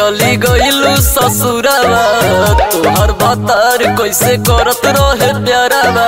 चली गइलू ससुरावा तोहर भतार कैसे करत रहे प्यारावा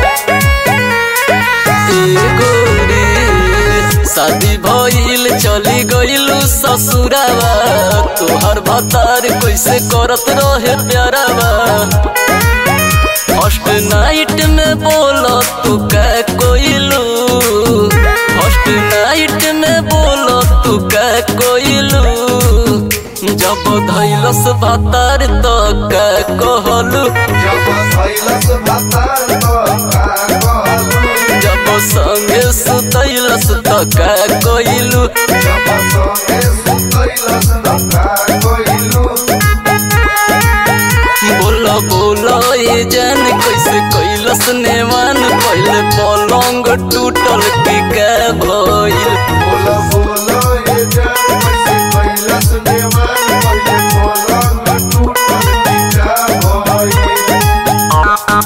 ए गोरी शादी भइल चली गइलू ससुरावा तोहर भतार कैसे करत रहे प्यारावा फर्स्ट नाइट में बोलो तू कै कोइलू फर्स्ट नाइट में बोलो तू कै कोइलू जब धैलस भातार तो कै कहलू जब सैलस भातार तो का कहलू जब संगे सुतैलस तो कै कोइलू जब संगे सुतैलस तो का कहलू बोलो बोलो ये जान कैसे कैलस नेवान पहले पलंग टूटल की कै भइल बोलो बोलो ये जान कैसे कैलस नेवान पहिले पलंग टूटल टिका भइल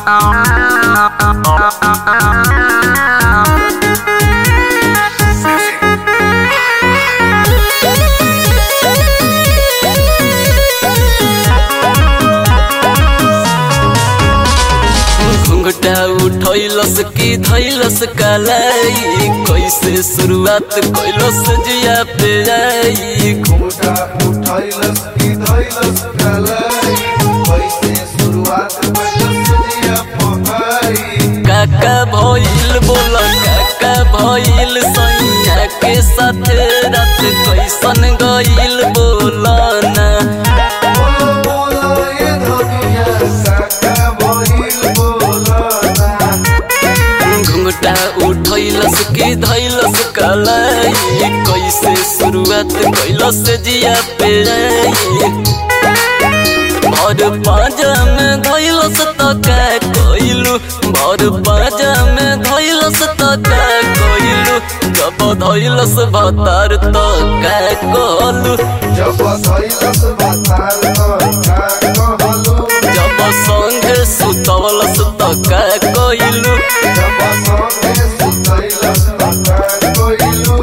घुंघटा उठैलस की धैलस कलाई कैसे शुरुआत कैलस जिया पे आई घुमटा उठैलस की धैलस कलाई कैसे शुरुआत कैलस जिया पकाई काका भइल बोल काका भइल सैया के साथे रात कैसन गइल बोलना बोलो बोलो ये धनिया काका भइल बोलना घुंघटा उठैलस की धैलस कलाई कैसे शुरुआत कैलस जिया पे आई भर पाजा में धैलस त का कइलू भर पाजा में धैलस त का कइलू जब धैलस भतार त का कहलू जब सैलस भातार तो का कहलू जब संगे सुतवलस त का कइलू जब संगे सुतैलस तो का कहलू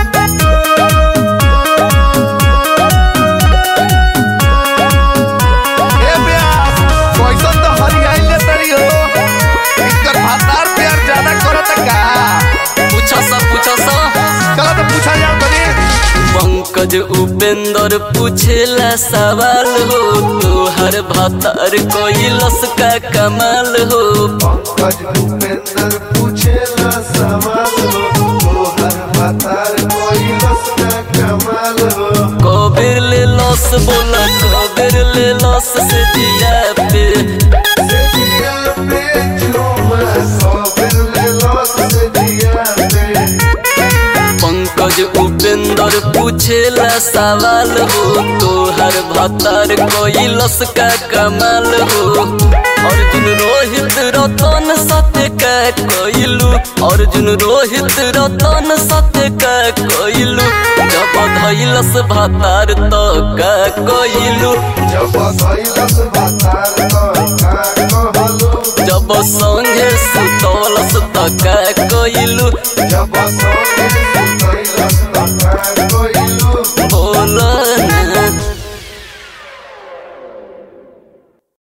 ए ब्यास कैसन तो हरियाइले तरी हो इनकर भातार प्यार ज्यादा करत का पूछा सा पूछा सा चलो तो पूछा जाओ तनी पंकज उपेंद्र पूछेला सवाल हो तोहर भतार कैलस का कमाल हो पंकज भूपेंद्र पूछेला सवाल हो तोहर भातार कैलस का कमाल हो कबीर ले लस बोला कबीर ले लस से दिया पे से दिया पे झूमा सबेर ले लस से दिया पे पंकज उपेंद्र पूछेला सवाल हो तोहर भतार कैलस का कमाल हो अर्जुन रोहित रतन सत्य का कैलू अर्जुन रोहित रतन सत्य का कैलू जब धैलस भतार तो का कैलू जब सैलस भातार तो का कहलू जब संगे सुतलस त का कैलू